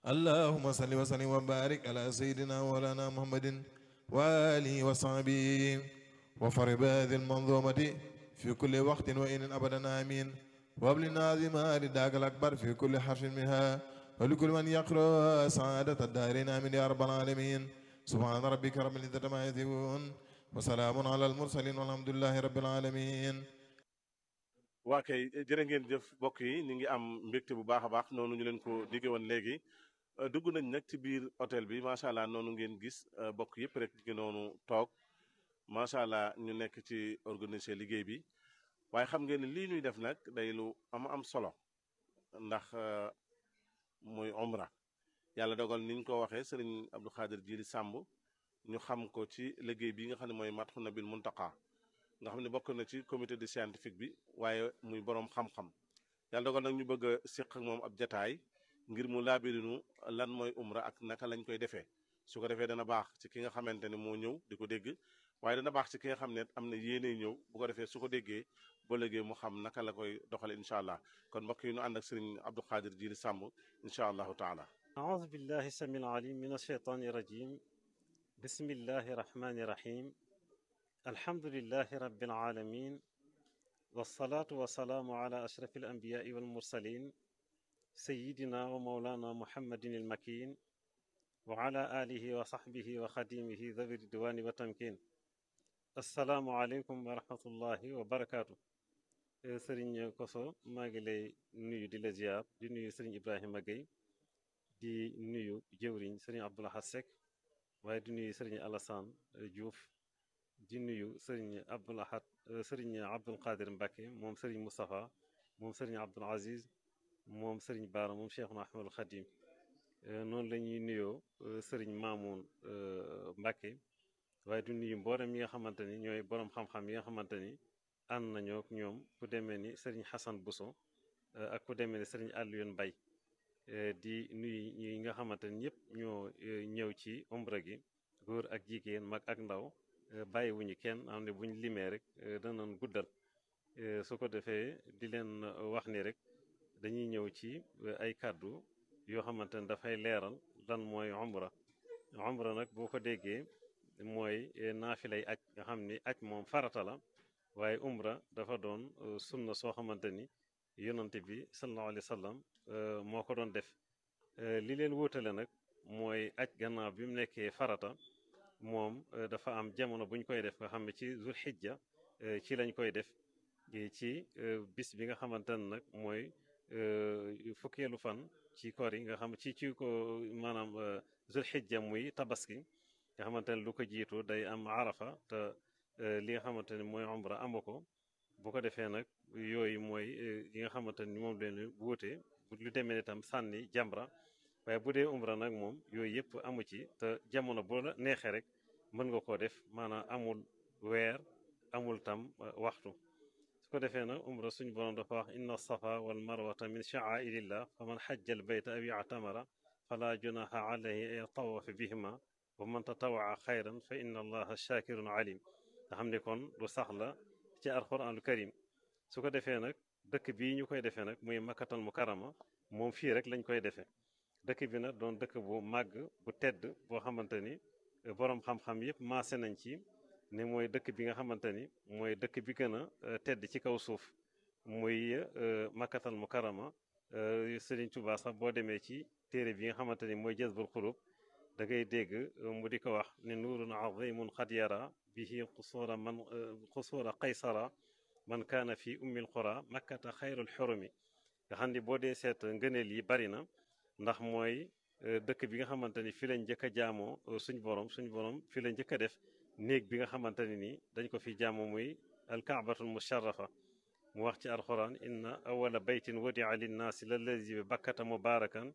اللهم صل وسلم وبارك على سيدنا مولانا محمد وآله وصحبه وفرب هذه المنظومة في كل وقت وإن أبدا آمين وابلنا عظيما رداك الأكبر في كل حرف منها ولكل من يقرأ سعادة الدارين آمين يا رب العالمين سبحان ربك رب العزة ما يصفون وسلام على المرسلين والحمد لله رب العالمين waa kay jërë ngeen jëf mbokk yi ñu ngi am mbégte bu baax a baax noonu ñu leen ko digge woon léegi dugg nañ nag ci biir hôtel bi macha allah noonu ngeen gis bokk yëpp rek gi noonu toog macha allah ñu nekk ci organiser liggéey bi waaye xam ngeen ne lii ñuy def nag day lu am am solo ndax muy umra yàlla dogal niñ ko waxee sëriñ Abdou Khadir Jili Sàmb ñu xam ko ci liggéey bi nga xam ne mooy Madhoun Nabil Muntaqa nga xam ne bokk na ci comité de scientifique bi waaye muy boroom xam-xam yàlla dogal nag ñu bëgg a séq ak moom ab jataay ngir mu laabirinu lan mooy umra ak naka lañ koy defee su ko defee dana baax ci ki nga xamante ne moo ñëw di ko dégg waaye dana baax ci ki nga xam ne am na yéene ñëw bu ko defee su ko déggee ba léegi mu xam naka la koy doxale incha allah kon mbokk yi ñu ànd ak sëriñ Abdou Khadir Jili Sàmb incha allahu taala أعوذ بالله السميع العليم من الشيطان الرجيم بسم الله الرحمن الرحيم الحمد لله رب العالمين والصلاة والسلام على أشرف الأنبياء والمرسلين سيدنا ومولانا محمد المكين وعلى آله وصحبه وخديمه ذوي الدوان والتمكين السلام عليكم ورحمة الله وبركاته sëriñ Koso maa ngi lay nuyu di la ziar di nuyu sëriñ Ibrahima Gueye di nuyu jëwriñ sëriñ Abdoulaye Seck waaye di nuyu sëriñ Alassane Diouf di nuyu sëriñ Abdoul Ahad sëriñ Abdoul Qadir Mbacke moom sëriñ Moustapha moom sëriñ Abdoul Aziz moom sëriñ Baara moom Cheikhuna Ahmadul Khadim noonu la ñuy nuyoo sëriñ Mamoun Mbacke waaye di nuyu mboolem yi nga xamante ni ñooy borom xam-xam yi nga xamante ni ànd nañoo ak ñoom ku demee ni sëriñ Hassan Bousso ak ku demee ni sëriñ Alioune Mbaye di nuyu ñi nga xamante ni ñëpp ñoo ñëw ci umra gi góor ak jigéen mag ak ndaw bàyyiwuñu kenn am ne buñ limee rek danañ guddal su ko defee di leen wax ni rek dañuy ñëw ci ay kàddu yoo xamante ne dafay leeral lan mooy umra umra nag boo ko déggee mooy naafilay aj nga xam ni aj moom farata la waaye umra dafa doon sunna soo xamante ni yonante bi sallallahu alayhi wa sallam moo ko doon def li leen wóotale nag mooy aj gannaaw bi mu nekkee farata moom dafa am jamono bu ñu koy def nga xam ne ci zul xijja ci lañ koy def ci bis bi nga xamante ne nag mooy fukkeelu fan ci koor yi nga xam ci ci ko maanaam zul xijja muy tabaski nga xamante ne lu ko jiitu day am arafa te li nga xamante ne mooy umra amu ko bu ko defee nag yooyu mooy yi nga xamante ni moom leen wuute lu demee ne tam sànni jamra waaye bu dee umra nag moom yooyu yëpp amu ci te jamono boo la neexee rek mën nga koo def maanaam amul weer amul tam waxtu su ko defee nag umra suñ borom dafa wax inna safa wal marwata min sha'airillah fa man xajja al bayta aw i'tamara fala junaha alayhi an yatawafa bihima wa man tatawaa xayran fa inna allaha shakirun alim nga xam ne kon lu sax la ci alquranul karim su ko defee nag dëkk bii ñu koy defee nag muy makkatal mukarama moom fii rek lañ koy defee dëkk bi nag doon dëkk bu màgg bu tedd boo xamante ni boroom xam-xam yëpp maase nañ ci ne mooy dëkk bi nga xamante ni mooy dëkk bi gën a tedd ci kaw suuf muy makkatal mukarama Sëriñ Tuubaa sax boo demee ci téere bi nga xamante ni mooy jazbul xulub da ngay dégg mu di ko wax ne nuurun azimun xad yara bihi qusuura man qusuura qaysara man kaana fi ummil qura makkata xayrul xurumi nga xam ni boo dee seet ngëneel yi bari na ndax mooy dëkk bi nga xamante ni fi lañ njëkk a jaamoo suñ borom suñ borom fi la njëkk a def néeg bi nga xamante ne ni dañ ko fi jaamoo muy alkaabatul musharrafa mu wax ci alquran inna awala baytin wadia linnaasi lallazi bi bakkata mubarakan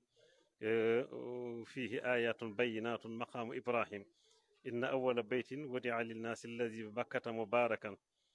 fihi ayatun bayinatun maqaamu ibrahim inna awala baytin wadia linnaasi allazi bi bakkata mubarakan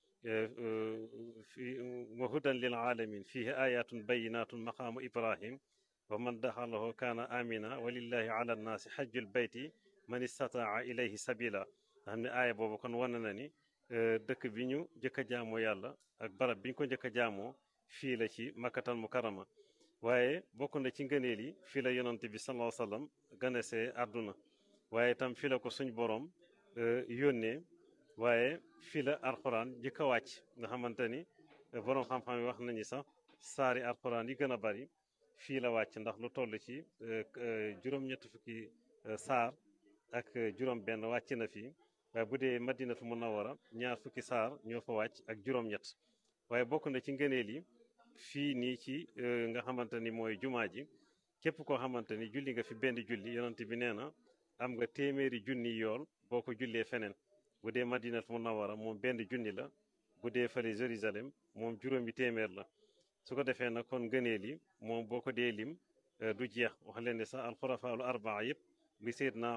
wa hudan lil alamin fihi ayatun bayinatun maqaamu ibrahim wa man daxalahu kaana amina walillahi ala nnaasi xajjul bayti man istataa ilayhi sabila nga xam ne aaya boobu kon wane na ni dëkk bi ñu njëkk a jaamoo yàlla ak barab bi ñu ko njëkk a jaamoo fii la ci makkatal mukarama waaye bokk na ci ngëneel yi fii la yonent bi sallallahu alayhi wasallam ganesee àdduna waaye itam fii la ko suñ borom yónnee waaye fii la alxuraan jëkk a wàcc nga xamante ni borom xam-xam yi wax nañu sax saari alxuraan yi gën a bari fii la wàcc ndax lu toll ci juróom-ñett fukki saar ak juróom-benn wàcc na fii waaye bu dee madinatu munawara ñaar fukki saar ñoo fa wàcc ak juróom-ñett waaye bokk na ci ngëneel yi fii nii ci nga xamante ni mooy jumaa ji képp koo xamante ni julli nga fi benn julli yonent bi nee na am nga téeméeri junni yool boo ko jullee feneen bu dee madinatu munawara moom benn junni la bu dee fële Jérusalem moom juróomi téeméer la su ko defee nag kon ngëneel yi moom boo ko dee lim du jeex wax leen ne sax alxurafaalu arbaa yëpp bi Seydina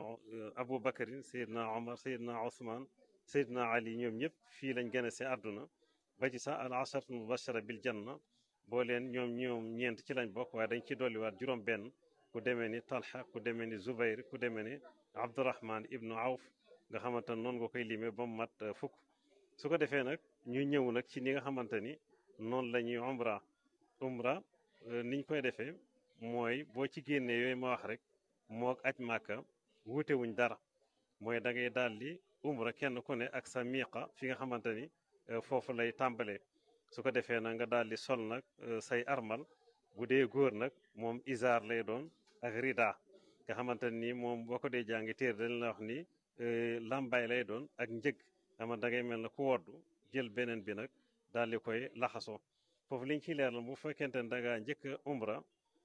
Abu Bakarin Seydina Omar Seydina Ousmane Seydina Ali ñoom ñëpp fii lañ gën a see àdduna ba ci sax al asharatu mubashara bil janna boo leen ñoom ñoom ñeent ci lañ bokk waaye dañ ci dolliwaat juróom benn ku demee ni Talha ku demee ni Zubayr ku demee ni Abdurahman ibnu Awf nga xamante ne noonu nga koy limee ba mu mat fukk su ko defee nag ñu ñëw nag ci ni nga xamante ni noonu la ñuy umra umra niñ koy defee mooy boo ci génnee yooyu ma wax rek mook aj màkka wuute wuñ dara mooy da ngay daal di umra kenn ku ne ak sa miiqa fi nga xamante ni foofu lay tàmbalee su ko defee nag nga daal di sol nag say armal bu dee góor nag moom isaar lay doon ak rida nga xamante ni moom boo ko dee jàngi téer dañ la wax ni lambay lay doon ak njëg ama da ngay mel na ku woddu jël beneen bi nag daal di koy laxasoo foofu liñ ciy leeral bu fekkente ne da ngaa njëkk a umra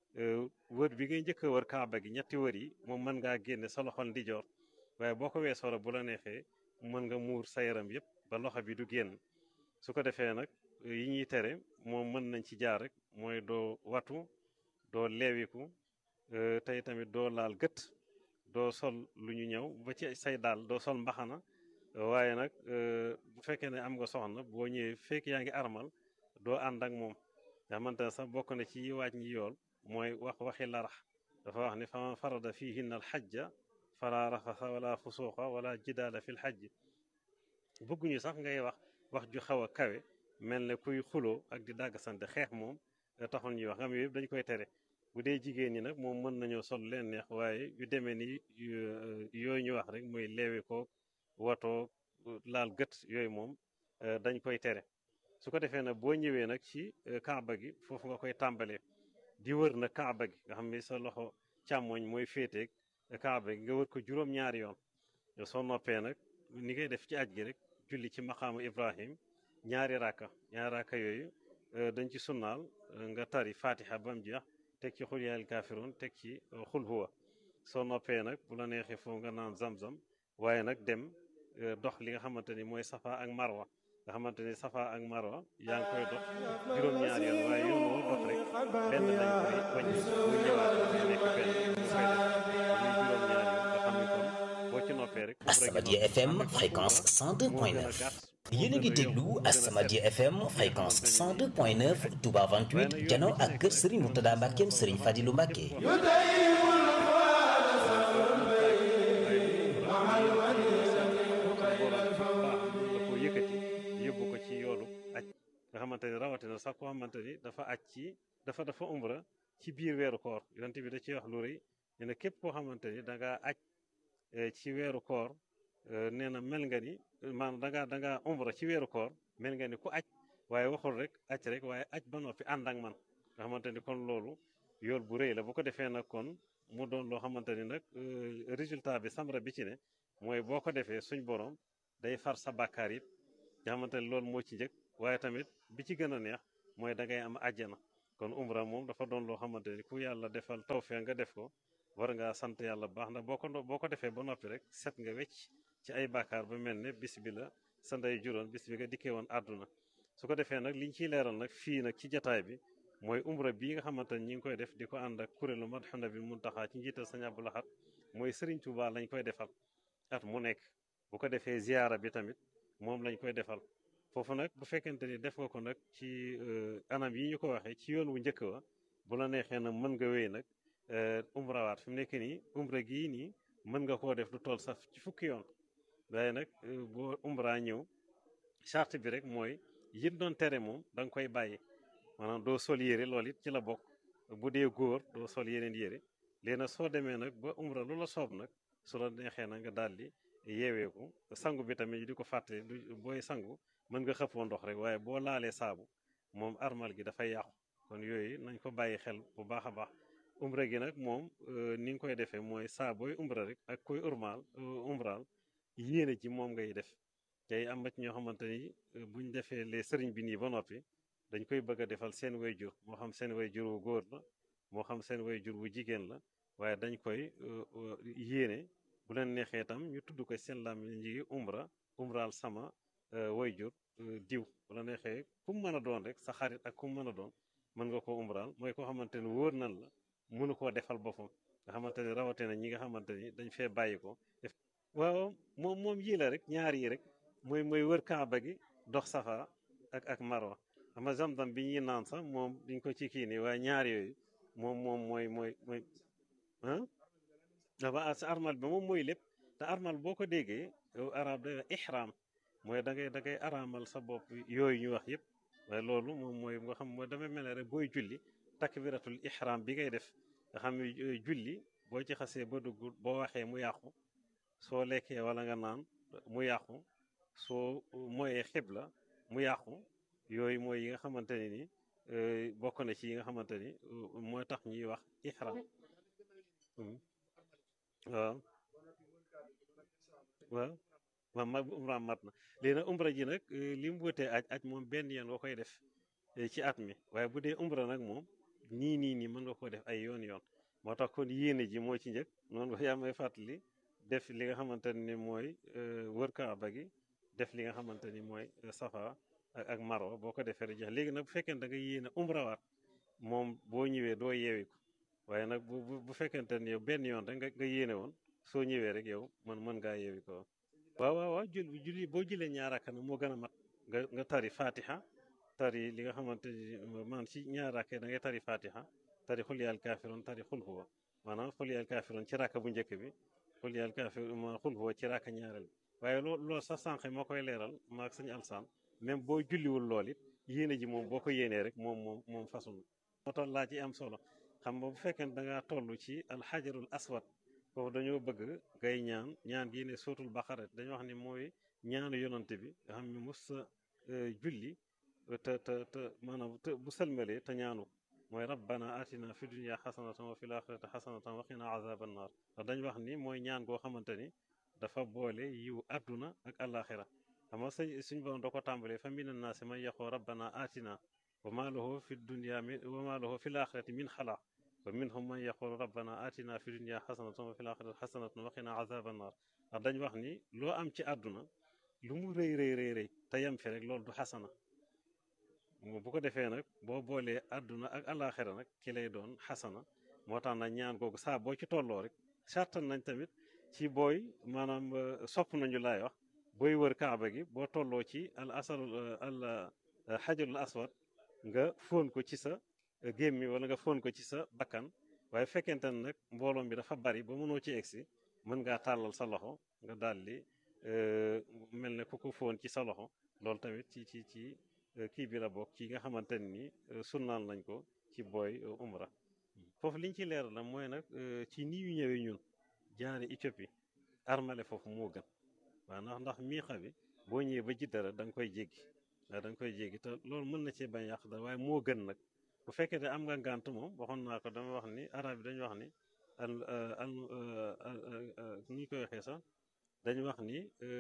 wër bi ngay njëkk a wër kaaba gi ñetti wër yi moom mën ngaa génne sa loxol ndijoor waaye boo ko weesoo la bu la neexee mën nga muur sa yaram yëpp ba loxo bi du génn su ko defee nag yi ñuy tere moom mën nañ ci jaar rek mooy doo watu doo leewiku tey tamit doo laal gët doo sol lu ñu ñëw ba ci say daal doo sol mbaxana waaye nag bu fekkee ne am nga soxna boo ñëwee fekk yaa ngi armal doo ànd ak moom nga xamante ne sax bokk na ci waaj ñi yool mooy wax waxi larax dafa wax ni faman farada fihinna al xajja fala rafasa wala fusuqa wala jidaala fi l xajj bëgguñu sax ngay wax wax ju xaw a kawe mel ne kuy xuloo ak di dàgg sante xeex moom taxul ñuy wax nga xam yëpp dañ koy tere bu dee jigéen ñi nag moom mën nañoo sol leen neex waaye yu demee ni yooyu ñu wax rek mooy leewe ko watoo laal gët yooyu moom dañ koy tere su ko defee nag boo ñëwee nag ci kaaba gi foofu nga koy tàmbalee di wër na kaaba gi nga xam ne sa loxo càmmoñ mooy féeteeg kaaba gi nga wër ko juróom-ñaari yoon soo noppee nag ni ngay def ci aj gi rek julli ci maqaamu Ibrahim ñaari raaka ñaari raaka yooyu dañ ci sunnaal nga tari fatiha ba mu jeex teg ci xul yaayal kaafiroon teg ci xul huwa soo noppee nag bu la neexee foofu nga naan zam-zam waaye nag dem dox li nga xamante ni mooy safa ak marwa nga xamante ni safa ak marwa yaa ngi koy dox juróom-ñaari yoon waaye yoon woo dox rek benn dañ koy wàññi bu ñëwaat mu nekk benn bu koy def muy juróom-ñaari yoon nga xam ne kon boo ci noppee rek Asamadia FM fréquence 102.9 yéen a ngi déglu Asamadia FM fréquence 102.9 Touba 28 jano ak kër Serigne Mourtada Mbackeem Serigne Fadilou Mbacke ko yëkkati yóbbu ko ci yoolu aj nga xamante ni rawatina sax koo xamante ni dafa aj ci dafa dafa umra ci biir weeru koor yonent bi da ciy wax lu rëy nee na képp koo xamante ni da ngaa aj ci weeru koor nee na mel nga ni maanaam da ngaa da ngaa umra ci weeru koor mel nga ni ku aj waaye waxul rek aj rek waaye aj ba noppi ànd ak man nga xamante ni kon loolu yool bu rëy la bu ko defee nag kon mu doon loo xamante ni nag résultat bi samra bi ci ne mooy boo ko defee suñ borom day far sa bàkkaar yëpp nga xamante ni loolu moo ci njëkk waaye tamit bi ci gën a neex mooy da ngay am àjjana kon umra moom dafa doon loo xamante ni ku yàlla defal tawfeex nga def ko war ngaa sant yàlla baax ndax boo ko boo ko defee ba noppi rek set nga wecc ci ay bàkkaar ba mel ne bis bi la sa ndey juróon bis bi nga dikkee woon àdduna su ko defee nag liñ ciy leeral nag fii nag ci jataay bi mooy umra bii nga xamante ni ñi ngi koy def di ko ànd ak kuréelu Madhoun Nabi Muntaxa ci njiital Sëñ Abdou Lahad mooy Serigne Touba lañ koy defal at mu nekk bu ko defee ziyaara bi tamit moom lañ koy defal foofu nag bu fekkente ni def nga ko nag ci anam yi ñu ko waxee ci yoon wu njëkk wa bu la neexee nag mën nga wéy nag umrawaat fi mu nekk nii umra gii nii mën nga koo def lu toll sax ci fukki yoon waaye nag boo umra ñëw charte bi rek mooy yit doon tere moom da nga koy bàyyi maanaam doo sol yére loolu it ci la bokk bu dee góor doo sol yeneen yére léegi nag soo demee nag ba umra lu la soob nag su la neexee nag nga daal di yeeweeku sangu bi tamit di ko fàtte du booy sangu mën nga xëppoo ndox rek waaye boo laalee saabu moom armal gi dafay yàqu kon yooyu nañ ko bàyyi xel bu baax a baax umra gi nag moom ni nga koy defee mooy saa booy umra rek ak koy urmaal umraal yéene ji moom ngay def tey am na ci ñoo xamante ni buñ defee les sëriñ bi nii ba noppi dañ koy bëgg a defal seen way jur moo xam seen way jur wu góor la moo xam seen way jur wu jigéen la waaye dañ koy yéene bu leen neexee itam ñu tudd ko seen làmmiñ ñi umra umraal sama way jur diw bu la neexee ku mu mën a doon rek sa xarit ak ku mu mën a doon mën nga koo umraal mooy koo xamante ni wóor nan la mënu koo defal boppam nga xamante ni rawatina ñi nga xamante ni dañ fee bàyyi ko def waaw moom moom yii la rek ñaar yi rek mooy mooy wër kaaba gi dox safa ak ak marwa xam nga zamzam bi ñuy naan sax moom diñ ko ci kii nii waaye ñaar yooyu moom moom mooy mooy mooy ah dafa sa armal bi moom mooy lépp te armal boo ko déggee yow arab da ihram mooy da ngay da ngay araamal sa bopp yooyu ñu wax yëpp waaye loolu moom mooy nga xam mooy damay mel ne rek booy julli takbiratul ihram bi ngay def nga xam ne julli boo ci xasee ba dugg boo waxee mu yàqu soo lekkee wala nga naan mu yàqu soo mooyee xibla mu yàqu yooyu mooy yi nga xamante ne ni bokk na ci yi nga xamante ni mooy tax ñuy wax ihram waaw waaw waaw ma umra mat na léegi nag umra ji nag li mu wutee aj aj moom benn yoon nga koy def ci at mi waaye bu dee umra nag moom nii nii nii mën nga ko def ay yoon yoon moo tax kon yéene ji moo ci njëkk noonu yaa may fàttali def li nga xamante ni mooy wër kaaba gi def li nga xamante ni mooy safa ak ak marwa boo ko defee rek jeex léegi nag bu fekkee da nga yéene umrawaat moom boo ñëwee doo yeewi ko waaye nag bu bu fekkente ni yow benn yoon rek nga nga yéene woon soo ñëwee rek yow man mën ngaa yeewi ko waaw waaw waaw jul julli boo julee ñaaraka nag moo gën a mat nga nga tari fatiha tari li nga xamante ni man ci ñaaraka da ngay tari fatiha tari xul yaal kaafiroon tari xul huwa maanaam xul yaal kaafiroon ci raka bu njëkk bi xul yaal kaafiroon ma xul huwa ci raka ñaareel waaye loo loolu sax sànq moo koy leeral maag sañ alsaan même boo julliwul lool it yéene ji moom boo ko yéenee rek moom moom moom façon moo tax laa ci am solo xam nga bu fekkee ne da ngaa toll ci alxajarul aswad foofu dañoo bëgg ngay ñaan ñaan gi ne sootul baqara dañoo wax ni mooy ñaanu yonante bi nga xam ne mos sa julli te te te maanaam te bu sëlmalee te ñaanu mooy rabbana atina fi dunya xasanatan wa fil axirati xasanatan wa qina azaban naar ndax dañ wax ni mooy ñaan goo xamante ni dafa boole yiw àdduna ak alaxira xam nga sëñ suñ borom da ko tàmbalee fa mina naasi man yaqoo rabbana atina wa ma lahu fi dunya min wa ma lahu fil axirati min xalaq wa minhum man yaqulu rabbana atina fi dunya xasanatan wa fil axirati xasanatan wa qina azaban naar ndax dañ wax ni loo am ci àdduna lu mu rëy rëy rëy rëy te yem fi rek loolu du xasana bu ko defee nag boo boolee àdduna ak alaxira nag ki lay doon xasana moo tax nag ñaan googu saa boo ci tolloo rek sartan nañ tamit ci booy maanaam sopp nañu laay wax booy wër kaaba gi boo tolloo ci al asal al xajarul aswad nga fóon ko ci sa gémmi wala nga fóon ko ci sa bakkan waaye fekkente ne nag mbooloom bi dafa bari ba mënoo ci egsi mën ngaa tàllal sa loxo nga daal di mel ne ku ko fóon ci sa loxo loolu tamit ci ci ci kii bi la bokk ci nga xamante ni sunnaal nañ ko ci booy umra foofu liñ ci leeral la mooy nag ci ni ñu ñëwee ñun jaare Éthiopie armale foofu moo gën waaw ndax ndax miixa bi boo ñëwee ba ji dara da nga koy jéggi waaw da nga koy jéggi te loolu mën na cee bañ yàq dara waaye moo gën nag bu fekkee ne am nga ngànt moom waxoon naa ko dama wax ni arab yi dañu wax ni al al ni ñu koy waxee sax dañu wax ni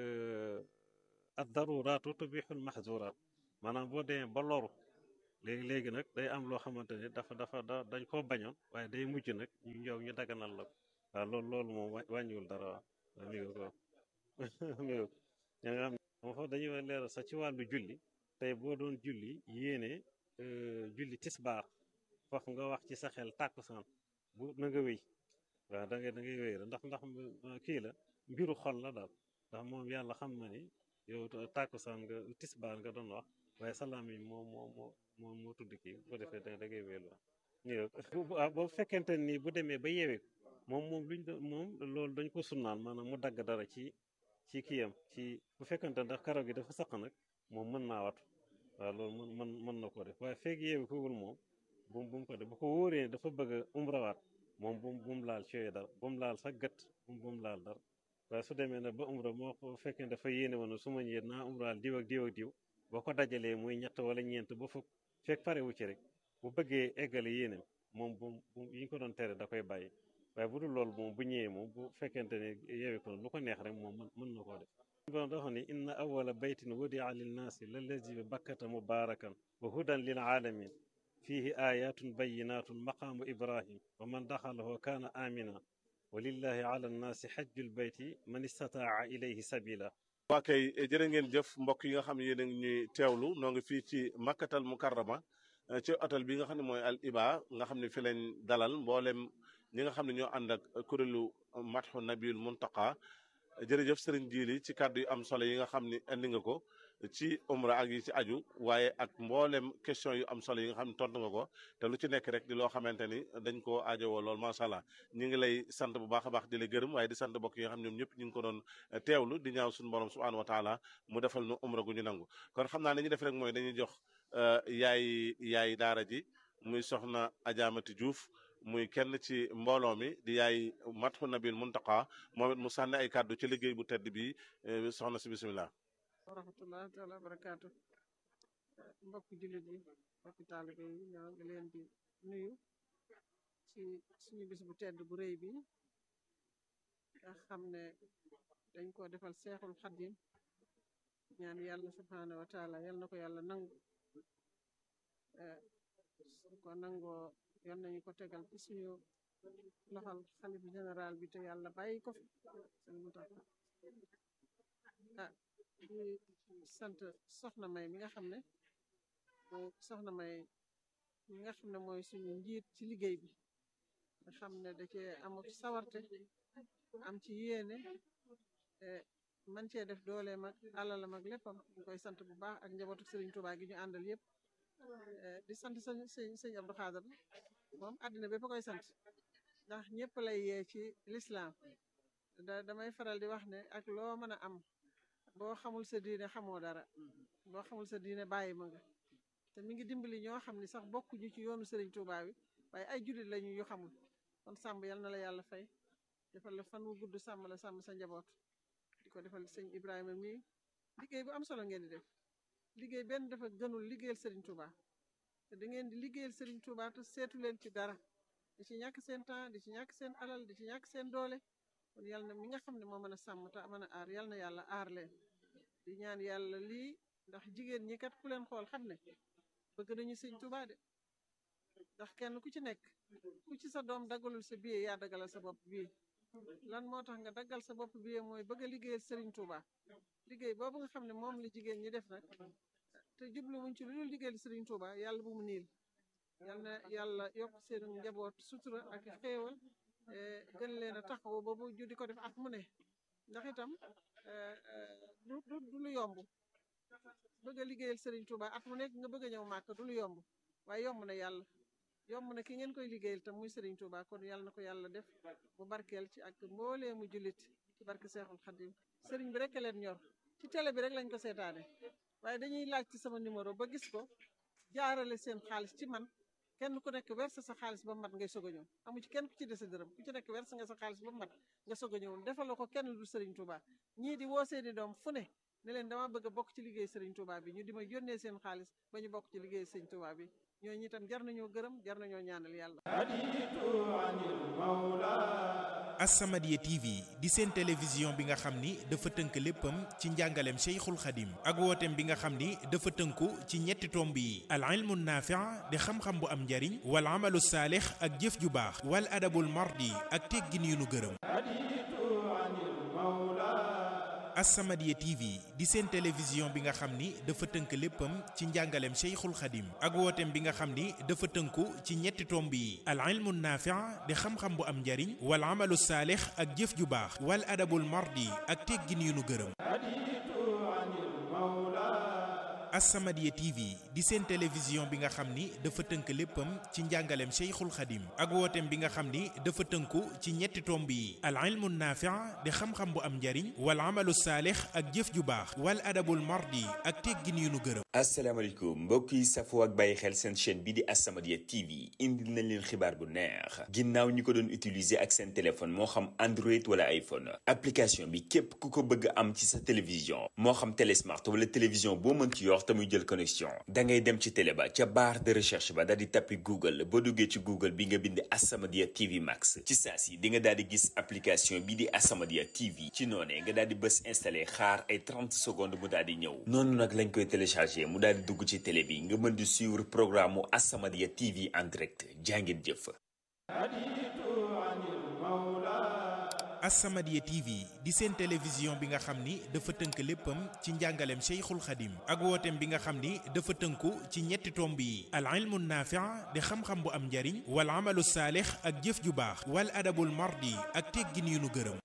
ad daruraatu tubixul mahzuraat maanaam boo demee ba loru léegi léegi nag day am loo xamante ni dafa dafa da dañ koo bañoon waaye day mujj nag ñu ñëw ñu daganal la ko waaw loolu loolu moom wàññiwul dara waaw mi ngi ko mi ngi ña nga xam ne moom foofu dañuy leeral sax ci wàllu julli tey boo doon julli yéene julli tisbaar foofu nga wax ci sa xel tàkkusaan bu na nga wéy waaw da ngay da ngay wéy ndax ndax kii la mbiru xol la daal ndax moom yàlla xam na ni yow tàkkusaan nga tisbaar nga doon wax waaye salaam yi moo moo moo moo moo tudd kii bu defee da da ngay wéyal waaw boo fekkente ni bu demee ba yeewee moom moom luñ doon moom loolu dañ ko sunnaal maanaam mu dagg dara ci ci kiyam ci bu fekkente ndax karaw gi dafa saq nag moom mën naa watu waaw loolu mën mën mën na ko def waaye feeg yeewi kowul moom bu bu mu ko def bu ko wóoree dafa bëgg a umrawaat moom bu bu mu laal ci yooyu dara bu mu laal sax gët bu mu laal dara waaye su demee nag ba umra moo ko fekkee dafa yéene woon su ma ñëwee naa umraal diw ak diw ak diw boo ko dajalee muy ñett wala ñeent ba fukk fekk pare wu ci rek bu bëggee eggale yéenem moom bu yi ñu ko doon tere da koy bàyyi waaye bu dul loolu moom bu ñëwee moom bu fekkente ne yeewee ko lu ko neex rek moom mën na koo def borom dafa ni inna awala baytin wudia linnaasi lallazi bi bakkata mubarakan wa hudan lil alamin fihi ayatun bayinatun maqaamu ibrahim wa man daxalahu kaana amina wa lillahi ala nnaasi xajjul bayti man istataa ilayhi sabila waa kay jërë ngeen jëf mbokk yi nga xam ne yéen a ngi ñuy teewlu noo ngi fii ci makkatal mukarrama ci hôtel bi nga xam ne mooy al iba nga xam ne fi lañ dalal mboolem ñi nga xam ne ñoo ànd ak kuréelu matxu nabiul muntaqa jërëjëf sëriñ Jili ci kàddu yu am solo yi nga xam ne indi nga ko ci umra ak yi ci aju waaye ak mboolem question yu am solo yi nga xam ne tontu nga ko te lu ci nekk rek di loo xamante ni dañ koo aajowoo lool macha allah ñu ngi lay sant bu baax a baax di la gërëm waaye di sant mbokk yi nga xam ñoom ñëpp ñu ngi ko doon teewlu di ñaaw suñu borom subhanahu wa taala mu defal nu umra gu ñu nangu kon xam naa ne ñu def rek mooy dañuy jox yaay yaay daara ji muy soxna Ajaamati Diouf muy kenn ci mbooloo mi di yaay matxu nabil muntaqa moom it mu sànni ay kàddu ci liggéey bu tedd bi soxna si bisimilah. wa rahmatullahi taala barakaatu mbokki jullit yi mbokki taalibe yi ñoo ngi leen di nuyu ci suñu bis bu tedd bu rëy bi nga xam ne dañ ko defal seexul xadim ñaan yàlla subhaanahu wa taala yal na ko yàlla nangu su ko nangoo yal nañu ko tegal ci suñu loxal xalif général bi te yàlla bàyyi ko fi sëñ Muntaxa ah di sant soxna may mi nga xam ne mooy soxna may mi nga xam ne mooy suñu njiit ci liggéey bi nga xam ne da cee am sawarte am ci yéene man cee def dooleem ak alalam ak léppam ñu koy sant bu baax ak njabootu Sëriñ Tuubaa gi ñu àndal yëpp di sant sëñ sëñ sëñ Abdou Xaadar moom àddina bépp koy sant ndax ñëpp lay yee ci lislaam da damay faral di wax ne ak loo mën a am boo xamul sa diine xamoo dara boo xamul sa diine bàyyi ma nga te mi ngi dimbali ñoo xam ni sax bokkuñu ci yoonu Sëriñ Tuubaa bi waaye ay jullit lañu yu xamul kon sàmm yal na la yàlla fay defal la fan wu gudd sàmm la sàmm sa njaboot di ko defal sëñ Ibrahima mii liggéey bu am solo ngeen di def liggéey benn dafa gënul liggéeyal Sëriñ Tuubaa te da ngeen di liggéeyal Sëriñ Tuubaa te seetu leen ci dara di ci ñàkk seen temps di ci ñàkk seen alal di ci ñàkk seen doole kon yàlla na mi nga xam ne moo mën a sàmm te mën a aar yàlla na yàlla aar leen di ñaan yàlla lii ndax jigéen ñi kat ku leen xool xam ne bëgg nañu Sëriñ Tuubaa de ndax kenn ku ci nekk ku ci sa doom daggalul sa billet yaa daggalal sa bopp bii lan moo tax nga daggal sa bopp billet mooy bëgg a liggéeyal Sëriñ Tuubaa liggéey boobu nga xam ne moom la jigéen ñi def nag te jublu wuñ ci lu dul liggéeyal Sëriñ Tuubaa yàlla bu mu niil yal na yàlla yokk seen njaboot sutura ak xéewal gën leen a taxaw ba bu ju di ko def at mu ne ndax itam du du du lu yomb bëgg a liggéeyal Sëriñ Tuubaa at mu nekk nga bëgg a ñëw màkk du lu yomb waaye yomb na yàlla yomb na ki ngeen koy liggéeyal tam muy Sëriñ Tuubaa kon yàlla na ko yàlla def bu barkeel ci ak mboolee mu jullit ci barke Seexul Xadim sëriñ bi rek leen ñor ci télé bi rek lañ ko seetaane waaye dañuy laaj ci sama numéro ba gis ko jaarale seen xaalis ci man kenn ku nekk verse sa xaalis ba mat ngay soog a ñëw amu ci kenn ku ci dese dërëm ku ci nekk verse nga sa xaalis ba mat nga soog a ñëw defaloo ko kenn du Serigne Touba ñii di woo seeni doom fu ne ne leen dama bëgg a bokk ci liggéey Serigne Touba bi ñu di ma yónnee seen xaalis ba ñu bokk ci liggéey Serigne Touba bi ñooñu itam jar nañoo gërëm jar nañoo ñaanal yàlla. As-Samadiyya TV di seen télévision bi nga xam ni dafa tënk léppam ci njàngaleem Cheikhul Khadim ak wooteem bi nga xam ni dafa tënku ci ñetti tomb yi al ilmu naafi' di xam-xam bu am njariñ wal amalu saalix ak jëf ju baax wal adabul mardi ak teggin yu nu gërëm As-Samadiyya TV di seen télévision bi nga xam ni dafa tënk léppam ci njàngaleem Cheikhul Khadim ak wooteem bi nga xam ni dafa tënku ci ñetti tomb yi al ilmu naafi' di xam-xam bu am njariñ wal amalu saalix ak jëf ju baax wal adabul mardi ak teggin yu nu gërëm As-Samadiyya TV di seen télévision bi nga xam ni dafa tënk léppam ci njàngaleem Cheikhul Khadim ak wooteem bi nga xam ni dafa tënku ci ñetti tomb yi al ilmu naafi' di xam-xam bu am njariñ wal amalu saalix ak jëf ju baax wal adabul mardi ak teggin yu nu gërëm asalaamaaleykum mbokk yi safoo ak bàyyi xel seen chaîne bi di As-Samadiyya TV indil nañ leen xibaar bu neex ginnaaw ñi ko doon utiliser ak seen téléphone moo xam Android wala iPhone application bi képp ku ko bëgg am ci sa télévision moo xam télé smart wala télévision boo mën ci yor te muy jël connexion da ngay dem ci télé ba ca barre de recherche ba daal di tappi Google boo duggee ci Google bi nga bind As-Samadiyya TV Max ci saa si di nga daal di gis application bi di As-Samadiyya TV ci noonee nga daal di bës installé xaar ay 30 secondes mu daal di ñëw noonu nag lañ koy téléchargé mu daal di dugg ci télé bi nga mën di suivre programme mu As-Samadiyya TV en direct jàngin jëf. As-Samadiyya TV di seen télévision bi nga xam ni dafa tënk léppam ci njàngaleem Cheikhul Khadim ak wooteem bi nga xam ni dafa tënku ci ñetti tomb yi al ilmu naafi' di xam-xam bu am njariñ wal amalu saalix ak jëf ju baax wal adabul mardi ak teggin yu nu gërëm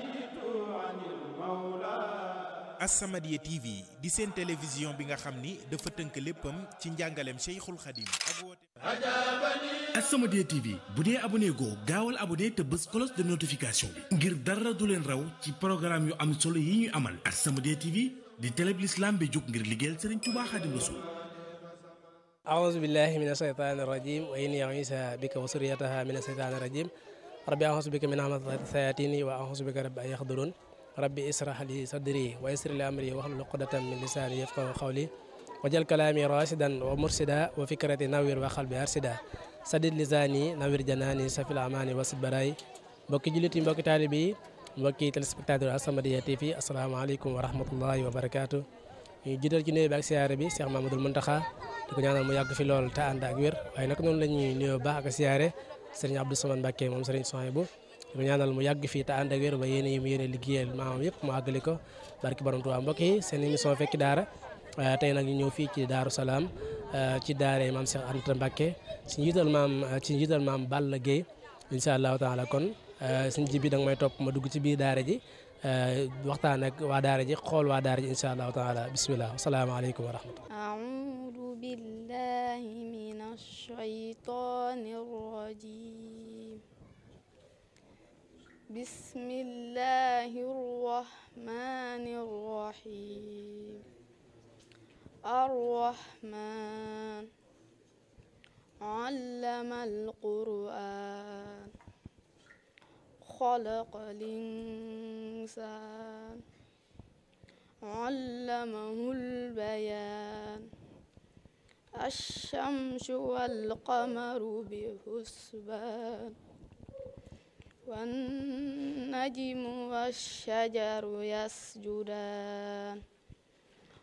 As-Samadiyya TV di seen télévision bi nga xam ni dafa tënk léppam ci njàngaleem Cheikhul Khadim ak wooteem As-Samadiyya TV bu dee abonné goo gaawal abonné te bës cloche de notification bi ngir dara du leen raw ci programme yu am solo yi ñuy amal As-Samadiyya TV di télé bi l'islam bi jóg ngir liggéeyal Serigne Touba Khadim Rassoul أعوذ بالله من الشيطان الرجيم وإني أعيذها بك وذريتها من الشيطان الرجيم ربي أعوذ بك من همزات الشياطين وأعوذ بك رب أن يحضرون ربي اشرح لي صدري ويسر لي أمري واحلل عقدة من لساني يفقهوا قولي وجل كلامي راشدا ومرشدا وفكرتي نوير وقلبي أرشدا sadid lisaani nawir janaani safil amaani wasid baraay mbokki jullit yi mbokki taalibe yi mbokki téléspectateur As-Samadiyya TV asalaamaaleykum wa rahmatullahi wa barakaatu ñu jiital ci nuyu bi ak siyaare bi Cheikh Mamadou Muntaxa di ko ñaanal mu yàgg fi lool te ànd ak wér waaye nag noonu la ñuy nuyoo baax ak siyaare sëriñ Abdou Samane Mbacke moom sëriñ Souhaïbou di ko ñaanal mu yàgg fii te ànd ak wér ba yéene yi mu yéene liggéeyal maamam yëpp mu àggali ko barki borom Tuubaa mbokk yi seen émission fekki daara tey nag ñu ñëw fii ci Daaru Salaam ci daare maam Cheikh Anta Mbacke ci njiital maam ci njiital maam Balla Gueye incha allahu taala kon suñ ji bi da nga may topp ma dugg ci biir daara ji waxtaan ak waa daara ji xool waa daara ji incha allahu taala bisimilah asalaamaaleykum wa rahmatullah أعوذ بالله من الشيطان الرجيم بسم الله الرحمن الرحيم الرحمن علم القرآن خلق الإنسان علمه البيان الشمس والقمر بحسبان والنجم والشجر يسجدان